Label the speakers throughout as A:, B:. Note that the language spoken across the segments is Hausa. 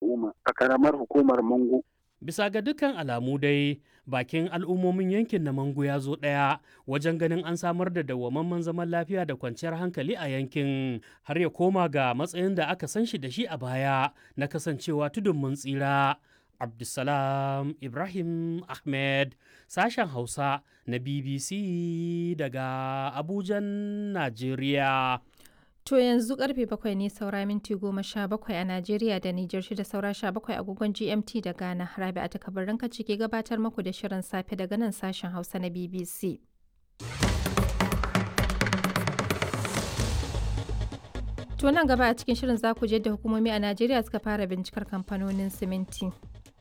A: al'umma a karamar hukumar Mangu.
B: Bisa ga dukkan alamu dai bakin al'ummomin yankin na Mangu ya zo ɗaya wajen ganin an samar da dawwamamman zaman lafiya da kwanciyar hankali a yankin har ya koma ga matsayin da aka san shi da shi a baya na kasancewa tudun mun tsira. Abdulsalam Ibrahim Ahmed sashen Hausa na BBC daga Abujan, Najeriya.
C: To yanzu karfe bakwai ne saura minti goma sha bakwai a Najeriya da Nijar shida saura sha bakwai agogon GMT da Ghana. Rabi a takabarin kaci ke gabatar muku da shirin safe daga nan sashen Hausa na BBC. To nan gaba a cikin shirin za ku je da hukumomi a Najeriya suka fara bincikar kamfanonin siminti.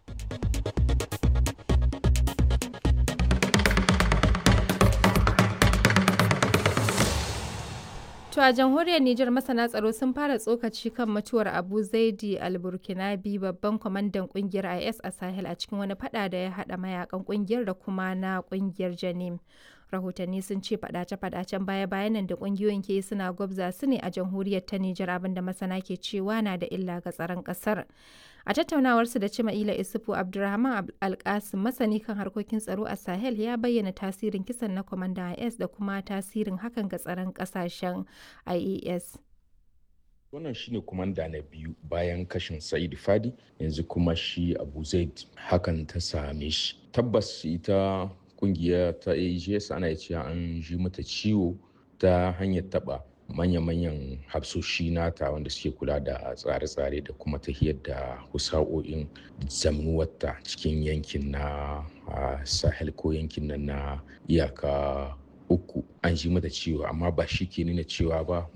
C: To a jamhuriyar Nijar masana tsaro sun fara tsokaci kan mutuwar Abu Zaidi al-Burkinabi babban kwamandan kungiyar IS a Sahel a cikin wani fada da ya hada mayakan kungiyar da kuma na kungiyar Janim. Rahotanni sun ce fadace-fadacen baya-bayan nan da kungiyoyin ke suna gwabza su ne a jamhuriyar ta Nijar abinda masana ke cewa na da illa ga tsaron kasar. A tattaunawarsu da Cima'ila Isufu Abdulrahman Alkasim masani kan harkokin tsaro a Sahel ya bayyana tasirin kisan na kwamandan IS da kuma tasirin hakan ga tsaron kasashen IAS.
D: wannan shine kumanda na biyu bayan kashin sa'id fadi yanzu kuma shi abu zaid hakan ta same shi tabbas ita kungiya ta ags ana cewa an ji mata ciwo ta hanyar taba manya-manyan hafsoshi nata wanda suke kula da tsare-tsare da kuma tahiyar da husa'o'in zamnuwarta cikin yankin na sahel ko yankin nan na iyaka uku an ji mata ciwo amma ba shi ke nuna cewa ba